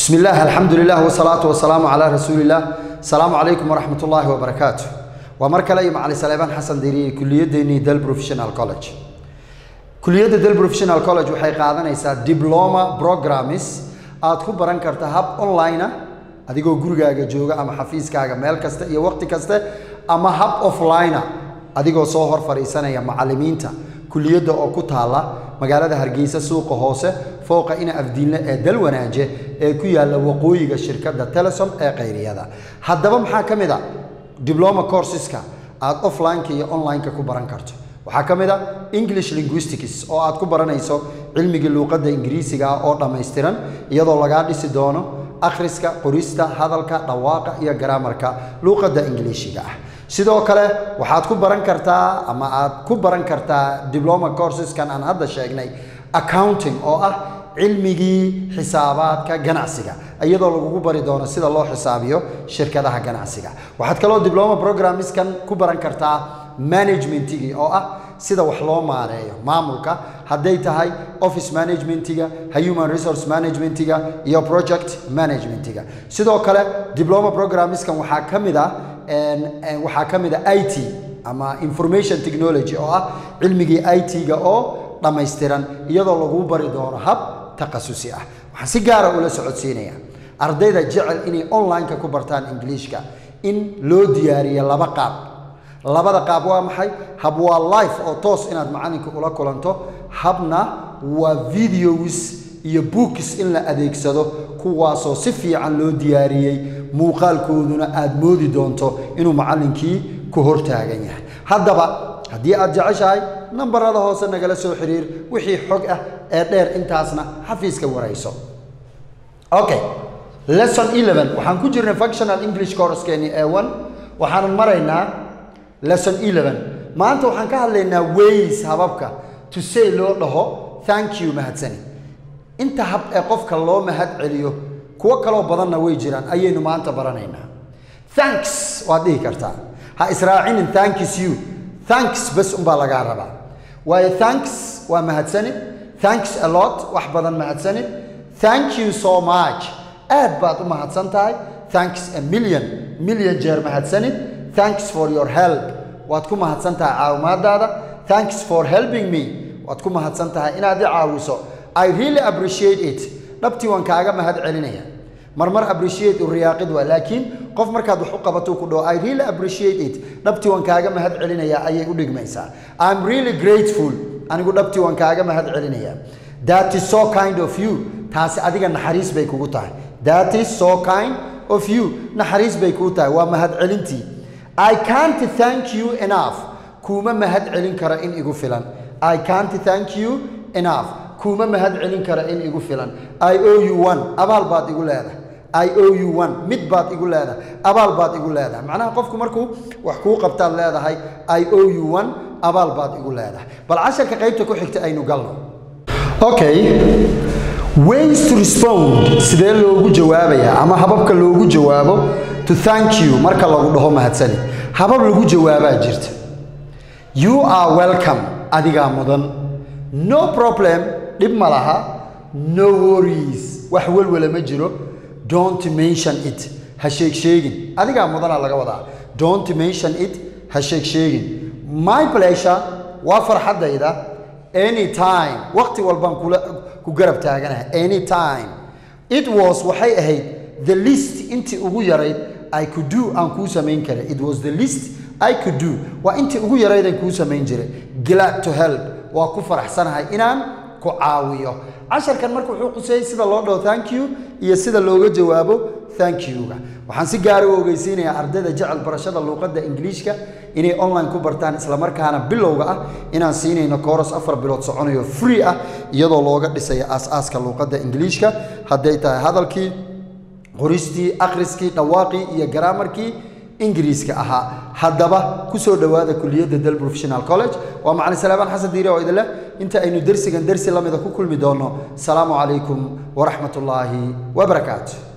بسم الله الحمد لله والصلاة والسلام على رسول الله السلام عليكم ورحمة الله وبركاته ومركز لي مع سليمان حسن ديري كلية ديني دل بروفيشنال كولج كلية دل بروفيشنال كولج waxay qaadanaysaa diploma programs aad ku baran karta hab online ah adigoo gurigaaga jooga ama xafiiskaaga meel kasta iyo waqti kaste ama hab offline ah adigoo soo hor fadhiisanaya macallimiinta kuliyadda oo ku taala magaalada hargeysa suuqa hoose fooqa ina afdiinle ee dalwanaaje ee ku yaala waqooyiga shirkadda telesom ee qayriyada haddaba maxaa ka mid a diploma courseska aad offline-ka iyo online-ka ku baran karto waxaa ka mid a english linguistics oo aad ku baranayso cilmigii luuqadda ingiriisiga ah oo dhammaystiran iyadoo lagaa dhisi doono akhriska qorista hadalka dhawaaqa iyo garaamarka luuqadda ingiliishiga ah sidoo kale waxaad ku baran kartaa ama aad ku baran kartaa diploma courseskan aan hadda sheegnay accounting oo ah cilmigii xisaabaadka ganacsiga iyadoo lagugu bari doono sida loo xisaabiyo shirkadaha ganacsiga waxaad kaloo diploma programmiskan ku baran kartaa managementigii oo ah sida wax loo maareeyo maamulka hadday tahay office managementiga human resource managementiga iyo project managementiga sidoo kale diploma programmiskan waxaa ka mid ah waxaa ka mid a i t ama information technology oo ah cilmigii i t-ga oo dhammaystiran iyadoo laguu bari doono hab takhasusi ah waxaan si gaara ula socodsiinaya ardayda jecel inay online-ka ku bartaan ingiliishka in loo diyaariyo laba qaab labada qaab waa maxay hab waa life oo toos inaad macalinka ula kulanto habna waa videos iyo books in la adeegsado kuwaasoo si fiican loo diyaariyey muuqaalkooduna aad moodi doonto inuu macallinkii ku hortaagan yahay haddaba haddii aad jeceshahay nambarada hoose nagala soo xiriir wixii xog ah ee dheer intaasna xafiiska warayso okay lesson 11 waxaan ku jirnay functional english coursekeeni ee one waxaanan maraynaa lesson 11 maanta waxaan ka hadlaynaa ways hababka to say loo dhaho thank you mahadsani inta hab ee qofka loo mahad celiyo kuwo kaloo badanna way jiraan ayaynu maanta baranaynaa thanks waad dhihi kartaa ha israacinin thanks you thanks bas unbaa lagaa rabaa waayo thanks waa mahadsanid thanks a lot wax badan mahadsanid thank you so much aad baad u mahadsan tahay thanks a million million jeer mahadsanid thanks for your help waad ku mahadsan tahay caawimaadaada thanks for helping me waad ku mahadsan tahay inaad i caawiso i really appreciate it dhabtii waan kaaga mahad celinaya marmar appreciate u riyaaqid waa laakiin qof markaad wax u qabato ku dhaho i really appreciate it dhabtii waan kaaga mahad celinaya ayay u dhigmaysaa i'm really grateful anigu dhabtii waan kaaga mahad celinaya that is so kind of you taasi adiga naxariis bay kugu tahay that is so kind of you naxariis bay kugu tahay waa mahad celintii i can't thank you enough kuuma mahad celin kara in igu filan i can't thank you enough kuuma mahad celin kara in igu filan i owe you one abaal baad igu leedahay i owe you one mid baad igu leedahay abaal baad igu leedahay macnaha qofku markuu wax kuu qabtaad leedahay i owe you one abaal baad igu leedahay bal casharka qaybta ku xigta aynu galno okay ways to respond sidee loogu jawaabayaa ama hababka loogu jawaabo to thank you marka lagu dhaho mahadsani habab lagu jawaabaa jirta you are welcome adigaa mudan no problem dhib ma laha no worries wax welwala ma jiro don't mention it ha sheeg sheegin adigaa mudanaa laga wadaa don't mention it ha sheeg sheegin my pleasure waa farxaddayda anytime waqti walbaan kula ku garab taaganahay anytime it was waxay ahayd the list intii ugu yarayd i could do aan kuu samayn karay it was the list i could do waa intii ugu yaraydaan kuu samayn jiray glad to help waa ku faraxsanahay inaan ku caawiyo casharkan marka wuxuu quseeyey sida loo dhaho thank you iyo sida looga jawaabo thank you-ga waxaan si gaara u ogeysiinayaa ardayda jecel barashada luuqadda ingiliishka inay online ku bartaan islamarkaana bilowga ah inaan siinayno kooros afar bilood soconayo free ah iyadoo looga dhisayo aas-aaska luuqadda ingiliishka hadday tahay hadalkii qoristii akhriskii dhawaaqii iyo garaamarkii ingiriiska ahaa haddaba ku soo dhowaada kuliyadda del professional college waa macalin salaamaan xasan diire oo idinleh inta aynu dersigan dersi lamida ku kulmi doonno asalaamu calaykum waraxmat ullaahi wabarakaatu